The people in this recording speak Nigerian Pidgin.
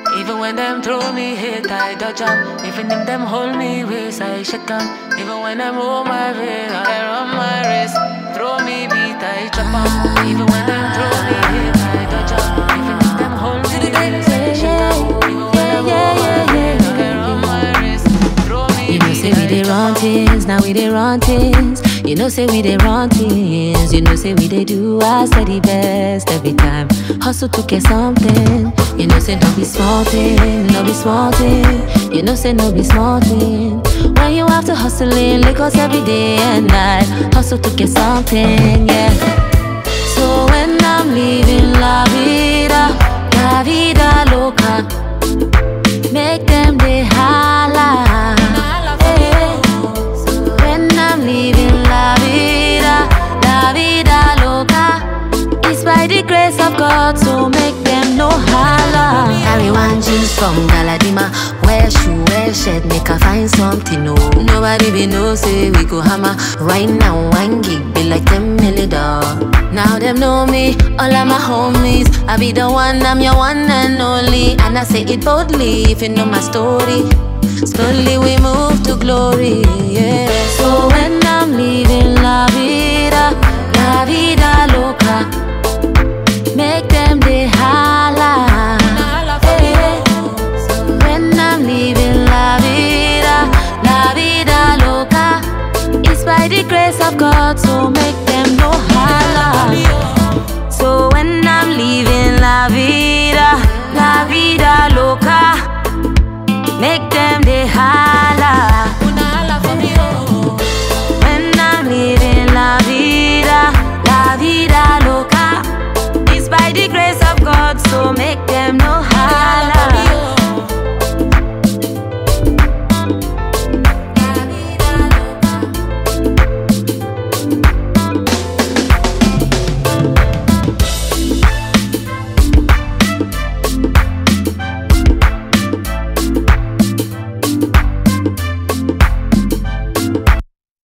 Even when them throw me hate, I dodge up. Even if them hold me waist, I shake them. Even when them hold my vein, I run my wrist. Throw me beat, I chop up. Even when them throw me hate, I dodge up. Even if them hold me waist, I shake them. Even when them hold my vein, I run my wrist. Throw me You know, beat, say we I dey chop run up. things, now we dey run things. You know, say we dey run things. You know, say we dey do our steady best every time. Hustle to get something. You know, say no be small thing, no be small thing. You know, say no be small thing. When you have to hustle in Lagos every day and night, hustle to get something, yeah. So when I'm leaving La Vida, La Vida Loca, make them they holla. Hey. So when I'm leaving La Vida, La Vida Loca, it's by the grace of God, so make them no holla. Carry one jeans from Galadima, wear shoe, wear shirt, make her find something, no. Nobody be know, say we go hammer. Right now, one gig be like 10 million dollar. Now them know me, all of my homies. I be the one, I'm your one and only. And I say it boldly, if you know my story. Slowly we move to glory, yeah. So when I'm leaving La Vida, La Vida Loca, make them they holla. Hey. So when I'm leaving La Vida, La Vida Loca, it's by the grace of God, so make them no holla. So when I'm leaving La Vida, La Vida Loca, make